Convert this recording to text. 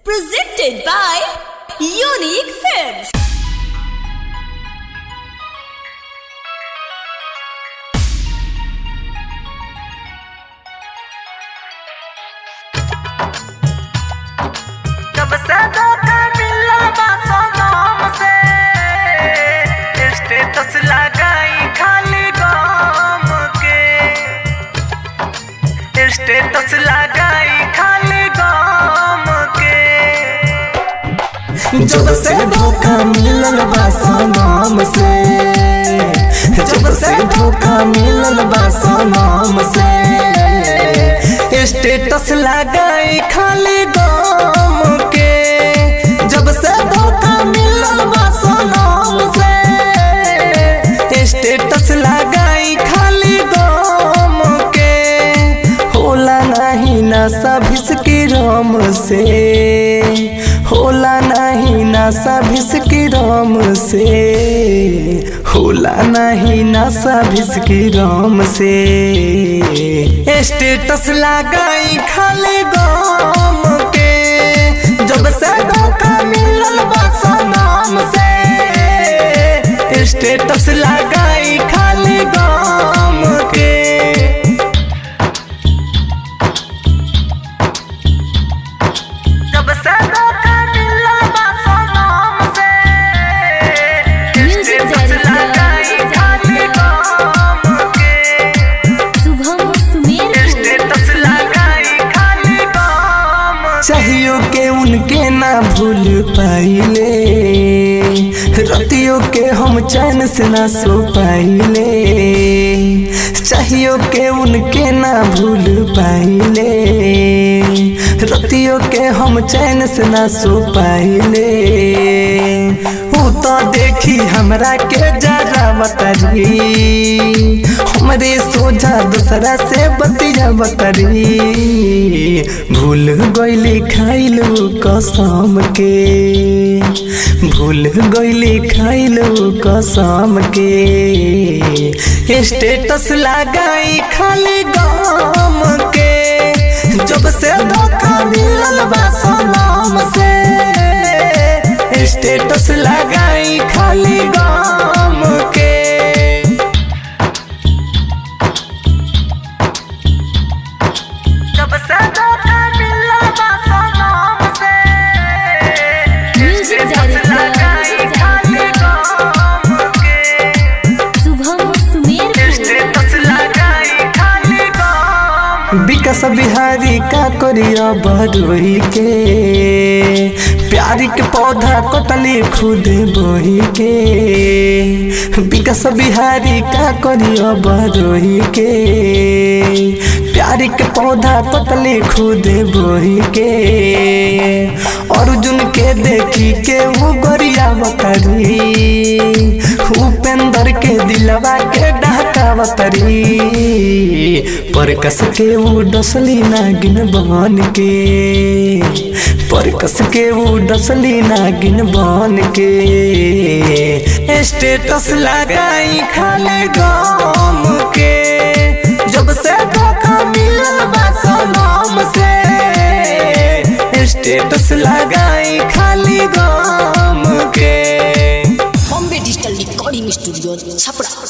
Presented by Unique Films. जब से धोखा मिला बासो नाम से स्टेटस लगाई खाली गाम के स्टेटस लगाई खाली गाम के जब से धोखा मिलल बा सनम से जब से धोखा मिलल बा सनम से स्टेटस लगाई खाली गम के जब से धोखा मिलल बा सनम से स्टेटस लगाई खाली गम के होला नहीं नशा भिसकी राम से होला नहीं नशा भिसकी राम से होला नहीं नशा भिसकी राम से स्टेटस लगाई खाली गम के जब से धोखा मिलल बा सनम से स्टेटस लगाई खाली गम के जब से धोखा मिला बासो नाम से Music स्टेटस director, लगाई खाली गाम के शुभम सुमेर स्टेटस लगाई खाली गाम चाहियो के उनके ना भूल पाइले रतियों के हम चैन से ना सो पाइले चाहियो के उनके ना भूल पाइले रतियों के हम चैन से ना सो पाइले ऊ तो देखी हमरा के जरा बतरी हमरे सोझा दूसरा से बतिया बतरी भूल गईली खाइलू कसम के भूल गईली खाइलू कसम के स्टेटस लगाई खाली गम के जब से धोखा मिलल बा सनम से स्टेटस लगाई खाली गम के जब से धोखा मिला बासो नाम से Music स्टेटस director, लगाई music खाली गाम के शुभम सुमेर स्टेटस लगाई खाली गाम विकास बिहारी का करिया बरोही के प्यारी के पौधा कटली खुद बोही के विकास बिहारी का करिया बरोही के प्यारी के पौधा कटली खुद बोही के अर्जुन के देखी के वो गोरिया बतरी उपेंद्र के दिलवा के ढाका बतरी पर कस के वो डसली नागिन बन के पर कस के वो डसली नागिन बन के स्टेटस लगाई खाली गम के जब से धोखा मिलल बा सनम से स्टेटस लगाई खाली गम के Bombay digital recording studio Chhapra